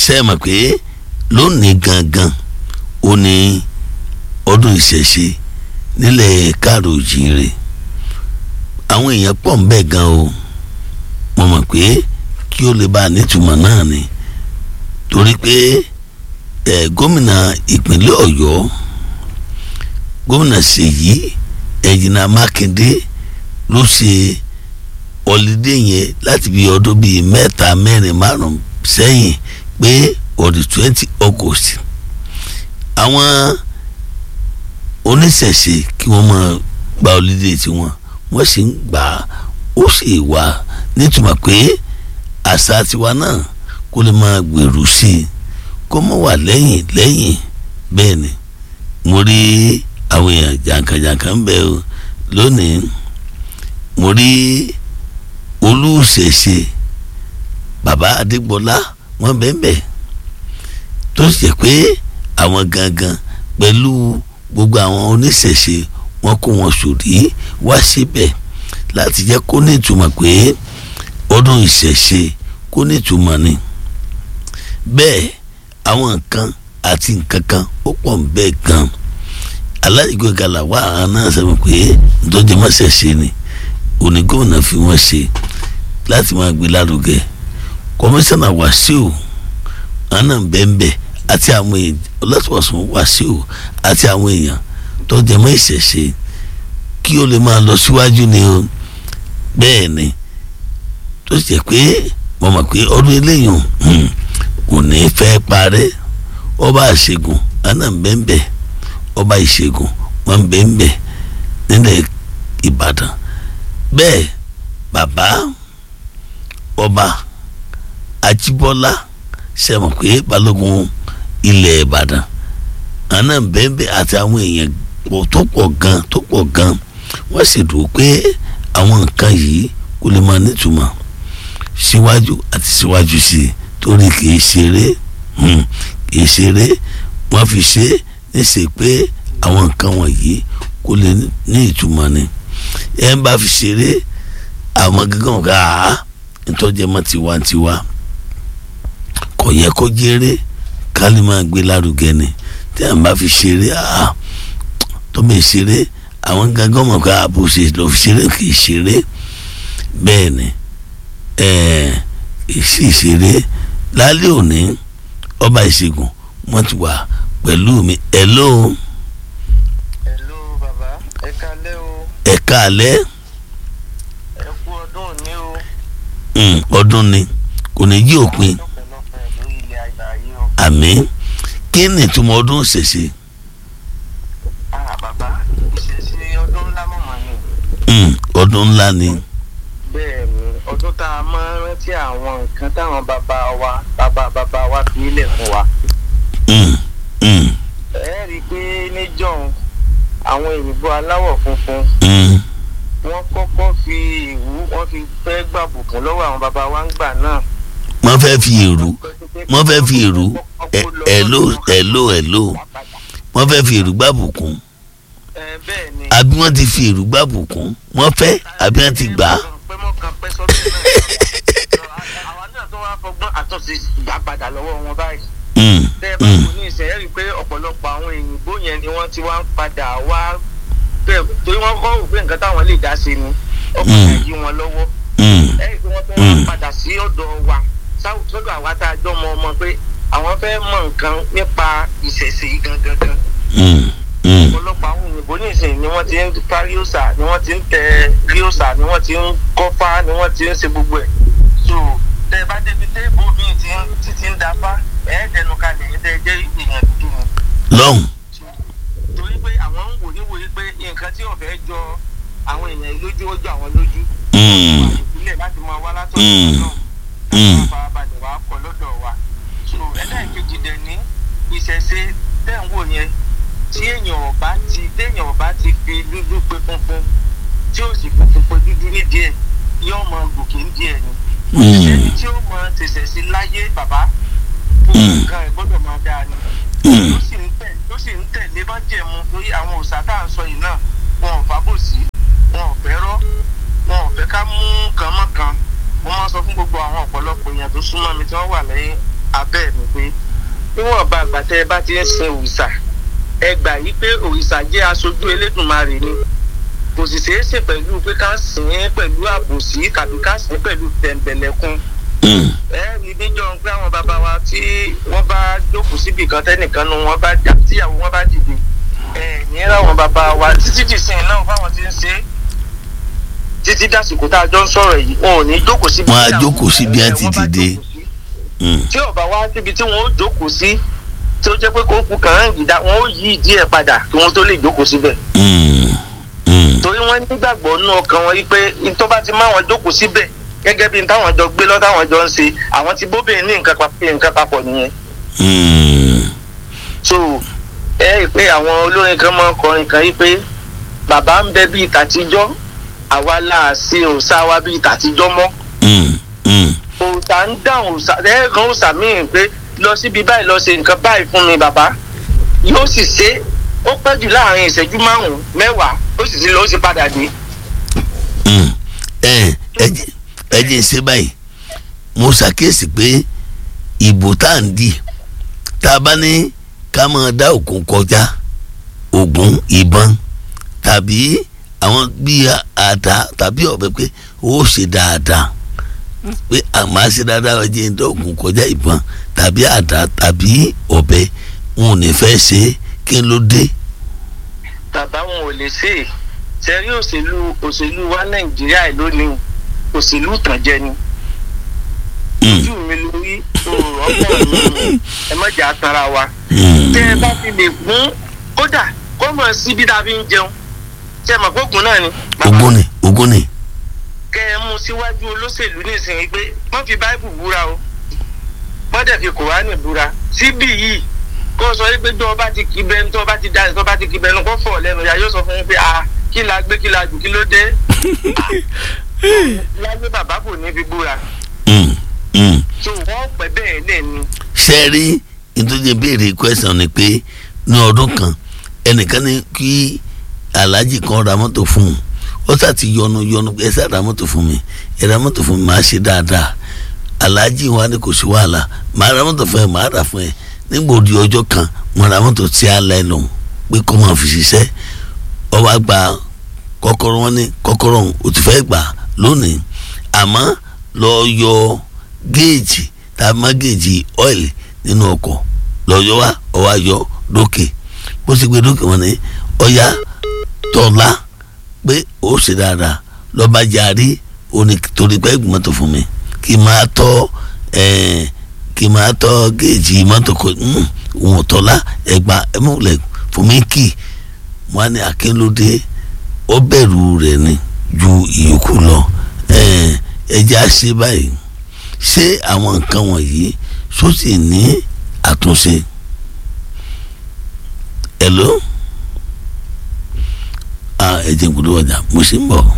ṣe é mọ̀ pé lónìí gangan ó ní ọdún ìṣẹ̀ṣe nílẹ̀ káàró òjìire àwọn èèyàn pọ̀ ń bẹ̀ gan o mo mọ̀ pé kí ó lè bá a nítumọ̀ náà ni torí pé ẹ̀ gómìnà ìpínlẹ̀ ọ̀yọ́ gómìnà ṣèyí ẹ̀jìnà mákindé ló ṣe ọ̀lídé yẹn láti bí ọdún bíi mẹ́ta mẹ́rin márùn sẹ́yìn pé on the twenty august àwọn oníṣẹ̀ṣe kí wọ́n máa gba ọ̀lídé tiwọn wọ́n sì ń gbà á ó sì wà nítumọ̀ pé àṣà tiwa náà kó lè máa gbèrú sí i kó mọ̀ wà lẹ́yìn lẹ́yìn bẹ́ẹ̀ ni mo rí àwọn èèyàn jàǹkànjàǹkàn ń bẹ o lónìí mo rí olùṣèṣe bàbá adégbọlá wọn bẹ́ẹ̀ tó sì jẹ́ pé àwọn gangan pẹ̀lú gbogbo àwọn oníṣẹ̀ṣe wọn kó wọn sòrí wá síbẹ̀ láti jẹ́ kó ní ìtumọ̀ pé ọdún ìṣẹ̀ṣe kó ní ìtumọ̀ ni bẹ́ẹ̀ àwọn nǹkan àti nǹkan kan ó pọ̀ ń bẹ́ẹ̀ gan aláìgbé gala wà á náà sọ pé ntọ́jú mọ́ṣẹ̀ṣe ni òní gómìnà fi wọ́n ṣe láti máa gbé lárugẹ kọmíṣánná wàsíù àná bẹ́ẹ̀nbẹ́ẹ́ àti àwọn èèyàn ọlọ́sọ̀ọ̀sùn wàsíù àti àwọn èèyàn tó jẹ mọ́ ìṣẹ̀ṣe kí ó lè máa lọ síwájú ni o bẹ́ẹ̀ ni tó sì jẹ́ pé mo mọ̀ pé ọdún eléyìí kò ní fẹ́ parẹ́ ọba àṣegùn àná bẹ́ẹ̀nbẹ́ẹ́ ọba ìṣègùn wọn bẹ́ẹ̀nbẹ́ẹ́ nílẹ̀ ìbàdàn bẹ́ẹ̀ bàbá ọba àjíbọ́lá sẹ́wọ̀n pé balógun ilẹ̀ ìbàdàn àná bẹ́ẹ̀bẹ́ àti àwọn èèyàn tó pọ̀ gan tó pọ̀ gan wọ́n sì dùn pé àwọn nǹkan yìí kò lè máa nítumọ̀ síwájú àti síwájú sí i torí kì í ṣeré kì í ṣeré wọ́n fi ṣe é níṣẹ́ pé àwọn nǹkan wọ̀nyí kò lè ní ìtumọ̀ ni ẹ̀ ń bá fi ṣeré àwọn gángan ká ntọ́jẹ́ mọ́ tiwantiwa kò yẹ kó jèrè ká lè máa gbé lárugẹ ni tí à ń bá fi ṣeré tó bẹ ṣeré àwọn gángan mọ̀ ká bó ṣe lọ fi ṣeré kì í ṣeré bẹ́ẹ̀ ni èsì ìṣeré lálẹ́ òní ọba ìṣègùn wọ́n ti wà pẹ̀lú mi hello. hello bàbá ẹ kálẹ́ o. ẹ kálẹ́. ẹ kú ọdún òní o. ọdún ni kò ní yí òpin lọ́pọ̀lọpọ̀ lórí ilẹ̀ àgbáyé o. àmín kí ni ìtumọ̀ ọdún ṣẹ̀ṣe. ah bàbá ìṣẹ̀ṣe ọdún ńlá mọ̀mọ́ ni. ọdún ńlá ni. bẹ́ẹ̀ ni ọdún tá a máa ń rántí àwọn nǹkan táwọn bàbá wa bàbá bàbá wa fi ilẹ̀ fún wa. ẹ rí i pé níjọ́un àwọn òyìnbó aláwọ̀ funfun wọ́n kọ́kọ́ fi ìwú wọ́n fi fẹ́ gbàbùkún lọ́wọ́ àwọn bàbá wa ń gbà náà. wọ́n fẹ́ fi èrú wọ́n fẹ́ fi èrú ẹ̀lò ẹ̀lò ẹ̀lò wọ́n fẹ́ fi èrú gbàbùkún ẹ bẹ́ẹ̀ ni. àbí wọ́n ti fi èrú gbàbùkún wọ́n fẹ́ àbí wọ́n ti gbà á. pé mọ́ kan pẹ́ sọ́dọ̀ náà àwa náà tó wá fọgbọ́n àtúnṣe gbà padà lọ́wọ́ wọn báyìí. tẹ́ ẹ bá kú ní ìṣẹ́ rí i pé ọ̀pọ̀lọpọ̀ àwọn òyìnbó yẹn ni wọ́n ti wá ń padà wá bẹ́ẹ̀ torí wọ́n kọ́ òfin nǹkan táwọn lè dá sí ni ọkọ̀ yí wọn lọ́wọ́. ẹ rí i pé wọ́n fẹ́ wá padà sí ọ̀dọ̀ wa sọ́dọ̀ àwa tá a jọ mọ ọmọ pé àwọn fẹ́ mọ nǹkan nípa ìṣẹ̀ṣe yìí gangan gan. ọ̀pọ̀lọpọ̀ àwọn òyìnbó nísìnyí ni wọ́n ti ń fa ríòsà ni wọ́n ti ń tẹ ríòsà ni wọ́n ti ń kọ́fà ni wọ́n ti ń ṣe gbogbo ẹ̀. so tẹ bá débi téèbù bíi ti ń títí ń dáfá ẹ̀ẹ́dẹ̀nu kalẹ̀ yìí tẹ́ jẹ́ èèyàn dúdú ni. lọ́hùn. torí pé àwọn ń wò níwòye pé nǹkan tí ọ̀fẹ́ jọ àwọn èèyàn lójú ó jọ àwọn lójú. ìpínlẹ̀ láti máa wá látọ̀dọ̀ náà àwọn farabalẹ̀ wàá kọ lọ́dọ̀ wa. so ẹlẹ́ẹ̀kejì dẹ̀ ní ìṣẹ̀ṣe tẹ̀ ń wò yẹn tí èèyàn ọba ti téèyàn ọba ti fi dúdú pé funfun tí ó sì funfun pé dúdú nídìí ẹ̀ yóò mọ gòkè ń díẹ̀ ni. ẹni tí ó mọ tẹ̀sẹ̀ sí láyé bàbá fún nǹkan ẹ̀ gbọ́dọ̀ máa dáa ni. ló sì ń tẹ̀ ló sì ń tẹ̀lé bá jẹ̀mu lórí àwọn òòṣà tá à ń sọ yìí náà wọn ò fábòsí wọn ò fẹ́ rọ́ wọn ò fẹ́ ká mú kan mọ́ kan mo máa sọ fún gbogbo àwọn ọ̀pọ̀lọpọ̀ èèyàn tó súnmọ́ mi tí wọ́n wà lẹ́yìn abẹ́ mi pé níwọ̀n bá àgbà tẹ́ ẹ bá ti ń sin òrìṣà ẹ gbà yí pé òrìṣà jẹ́ aṣojú elédùnmarè ni kò sì ṣeé ṣe pẹ̀lú pé ká sìn ín pẹ̀lú àbòsí tàbí ká sìn ín pẹ̀lú tẹ̀m̀bẹ̀lẹ̀kun ẹ rí níjọ pé àwọn bàbá wa tí wọ́n bá jókòó síbi kan tẹ́nìkan nu wọn bá jà tíyàwó wọn bá dìde ẹ ní ráwọn bàbá wa títí dìsìn náà fáwọn tí ń ṣe é títí dàsìkò tá a jọ ń sọ̀rọ̀ yìí wọn ò ní jókòó síbi Wọn á tí àwọn- jókòó síbi á ti wọn bá dìde. jókòó sí. tí ọba wá síbi tí wọn ó jókòó sí tí ó jẹ́ pé kókù kàn án gìdá wọn ó yí ìdí ẹ̀ padà kí wọ́n tó lè jókòó síbẹ̀ torí wọ́n nígbàgbọ́ nínú ọkàn wọn wípé tó bá ti máa wọn jókòó síbẹ̀ gẹ́gẹ́ bí táwọn jọ gbé lọ táwọn jọ ń ṣe àwọn ti bóbìnrin ní nǹkan papọ̀ nǹkan papọ̀ nìyẹn so ẹ rí i pé àwọn olórin kan máa ń kọrin kan yìí pé bàbá ń bẹ bíi tàtijọ́ àwa là á sí òòṣà wa bíi tàtijọ́ mọ́ òòṣà ń dáhùn òòṣà ẹ kan òòṣà míì pé lọ síbi báyìí lọ ṣe nǹkan báyìí fún mi bàbá yóò sì ṣe ó pẹ́ jù láàrin ìṣẹ́jú márùn-ún mẹ́wàá ó sì ti lọ ó sì padà dé. ẹ ẹ jẹ́ ṣe báyìí mo ṣàkíyèsí pé ìbò tá à ń dì tá a bá ní ká máa dá òkun kọjá ògùn ìbọn tàbí àwọn bíi àdá tàbí ọ̀bẹ pé ó ṣe dáadáa pé àmọ́ ṣe dáadáa ọjọ́ ìdá ògùn kọjá ìbọn tàbí àdá tàbí ọ̀bẹ wọn ò ní fẹ́ ṣe é kí ló dé. bàbá wọn ò lè ṣe é sẹ́rí òṣèlú òṣèlú wa nàìjíríà lónìí òṣèlú ìtànjẹ ni ojú mi lórí ọgbọ́n mi ẹ má jà á tanra wa tẹ ẹ bá fi lè gún kódà kó mọ̀ sí bí tá a fi ń jẹun tẹ ẹ mọ̀ pé ògùn náà ni. ogún ni ogún ni. kẹ ẹ mú síwájú olóṣèlú nísìnyí pé wọ́n fi báíbù búra o wọ́n dẹ̀ fi kòránì búra síbí yìí kó sọ wípé tó ọba ti kí bẹnu tó ọba ti da tó ọba ti kí bẹnu kó fọ̀ lẹ́nu ya yóò sọ fún yín pé a kí la gbé kí la jù kí ló dé láyé bàbá kò ní fi búra so wọ́n pẹ́ bẹ́ẹ̀ lẹ́ ni. ṣe rí nítorí béèrè question ni pé ní ọdún kan ẹnìkan ní kí aláàjì kan ra mọ́tò fún un ó sà ti yọnu yọnu ẹ sà ra mọ́tò fún mi ẹ ra mọ́tò fún mi máa ṣe dáadáa aláàjì wa ni kò sí wàhálà máa ra mọ́tò fún ẹ máa rà fún ẹ nígbà òdi ọjọ́ kan mo ra mọ́tò tí a lẹ́nu pé kó máa fi ṣiṣẹ́ ọ wá gba kọ́kọ́rọ́ wọn ní kọ́kọ́rọ́ òun ò ti fẹ́ gbà lónìí àmọ́ lọ yọ géèjì tá a má géèjì ọ́ìlì nínú ọkọ̀ lọ́yọ́ wa ọwọ́ ayọ́ lókè bó ṣe gbé lókè wọn ni ọ̀yá tọ́lá pé ó ṣe dáadáa lọ́ba jarí òní torí pé ẹ̀gbọ́n mọ́tò fún mi kí n máa tọ́ kí n máa tọ́ géèjì mọ́tò kò wọn tọ́lá ẹ̀gbà ẹ̀mọ́lẹ̀ fún mi kì wọ́n á ní akínlódé ó bẹ̀rù rẹ̀ ni ju ìyókù lọ ẹ̀jẹ̀ á ṣe báyìí ṣé àwọn nǹkan wọ̀nyí só sì ní àtúnṣe hello ah ẹ jẹ́ n kúrò ọjà mo sì ń bọ̀.